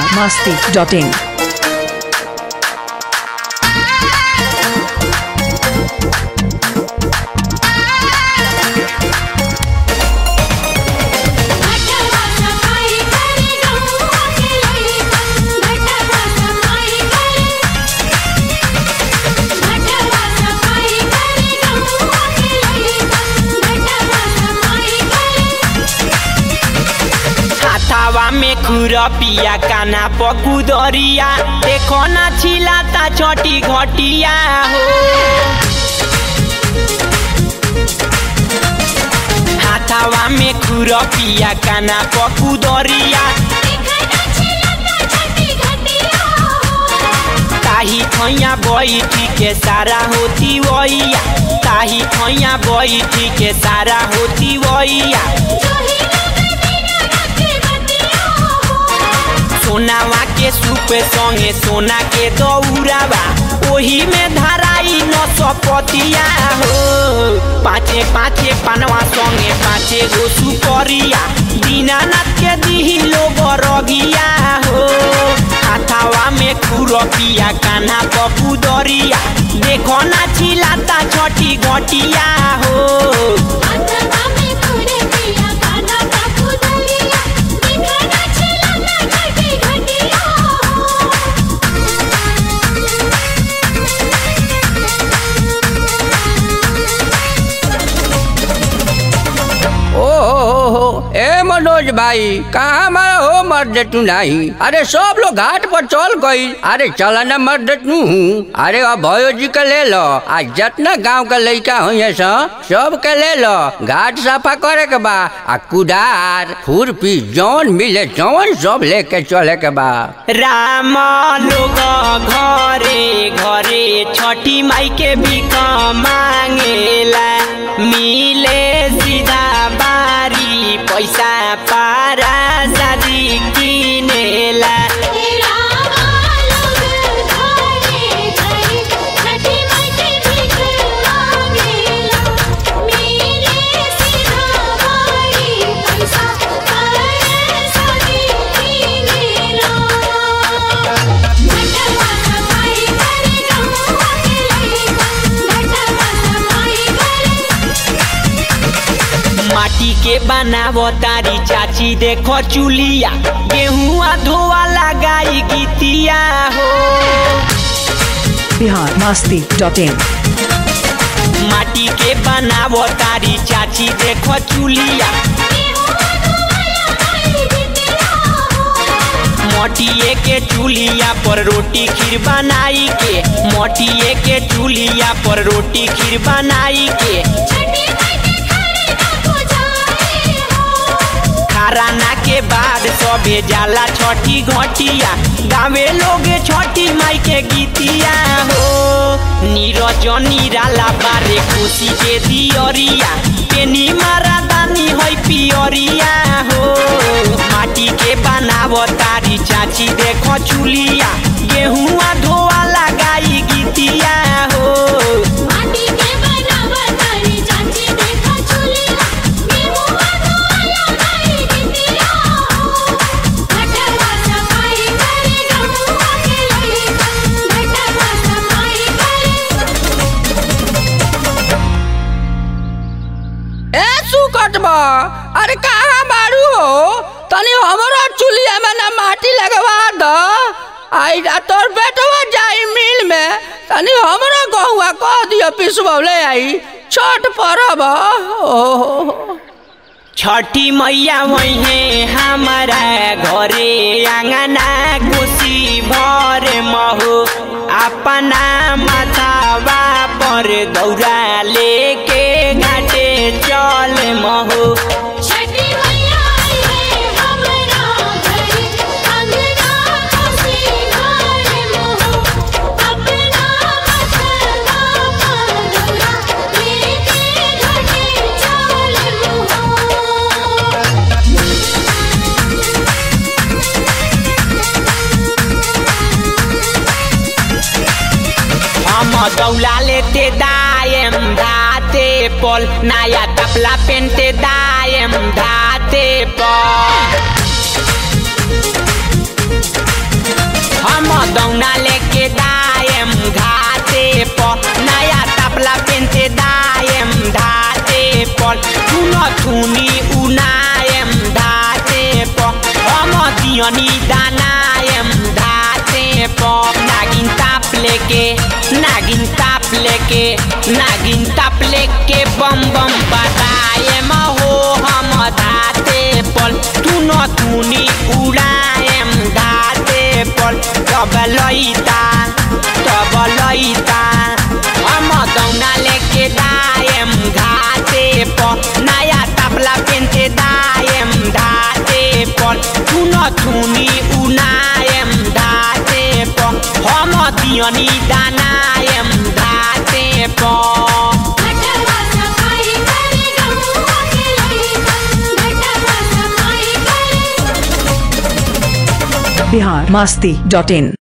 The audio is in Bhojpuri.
biharmasti.in घटवा सफाई करे गौवा के लइका घटवा सफाई करे घटवा सफाई करे गौवा के लइका घटवा सफाई करे हाथावा में खुरपिया काना पकुदरिया देखो ना छिलाता छोटी घटिया हो हाथावा में खुरपिया काना पकुदरिया देखना छिलता छठी घटिया हो ताही खैया बैठी के सारा होती वैया ताही खैया बैठी के सारा होती वैया जोही लगे बिना रखे बतिया हो सोनावा के सूप संगे सोना के दौरावा ओही में धराई न सपतिया हो पाँचे पाँचे पनवा संगे पाँचे गो सुपरिया दीनानाथ के दिही लोग रगिया हो हाथावा में खुरपिया कान्हा पपू दरिया देखो ना छिलाता छठी घटिया हो अंतवा में खुरे पिया गाना बापू दलिया देखना छिलता छठी घटिया ओ हो हो ए मनोज भाई कहाँ हमारा हो मर्द तू नहीं अरे सब लोग घाट पर चल गई अरे चला ना मर्द तू हूँ अरे अब भयो जी के ले लो आज जितना गांव का लड़का हुई सब के ले लो घाट सफा करे के बा आ कुदार खुरपी जौन मिले जौन सब लेके चले के बा राम लोग घरे घरे छठी माई के भीख मांगेला मिले सीधा बारी पैसा पारा शादी किनेला तेरा मालूम घरे घरे छठी माई के भीख मांगेला मेरे सीधा बारी पैसा करे सदी कीनेला घटवा सफाई करे गौवा के लइका घटवा सफाई करे माटी के बनावो तारी चाची देखो चुलिया गेहुआ धोआ लगाई गीतिया हो biharmasti.in माटी के बनावो तारी चाची देखो चुलिया मोटिए के चूल्हिया पर रोटी खीर बनाई के मोटिए के चूल्हिया पर रोटी खीर बनाई के छठी माई के घरे ना पुजारी हो खराना के बाद सबे जाला छठी घटिया गावे लोगे छठी माई के गीतिया हो नीरज निराला बारे खुशी के दियरिया पेनी मारा दानी है पियरिया हो माटी के बनावो तारी चाची देखो चुलिया गेहुआ धोआ लगाई गीतिया हो माटी के बनावा तारी चाची देखा चुलिया गेहुआ धोला गाई गिटिया घटवा सफाई करे गौवा के लइका घटवा सफाई करे ए सुकट बा अरे कहाँ बारू हो तनी हमारा चुलिया में ना माटी लगवा दो आई जा तोर बेटवा जाई मिल में तनी हमारा गहुआ कह दियो पिसवले आई छठ परब ओहो छठी मैया वही हमारा घरे आंगना खुशी भर महु अपना माथावा पर दौरा लेके घाटे चल महु छठी मैया आई है हमरा घरे अंगना खुशी घरे मोह अपना मथवा पर लेके घटे चल मोह हम दौला लेते दायम धाते पल नया तपला पेनते दायम धाते पल हम दौना लेके दाएम घाटे पर नया तबला पेनते दाएम घाटे पर थुन थुनी उनाएम घाटे पर हम दियनी दानाएम घाटे पर नागिन ताप लेके नागिन ताप लेके नागिन ताप लेके बम बम बताएम हो हम धाते पल तू न तूनी उड़ाएम धाते पल तब लईता तब लईता हम दौना लेके दाएम घाटे पर नया तबला पेनते दाएम घाटे पर तू न थुनी उनाएम घाटे पर हम दियनी दानाएम घाटे पर घटवा सफाई करे गौवा के लइका घटवा सफाई करे बिहार मस्ती डॉट इन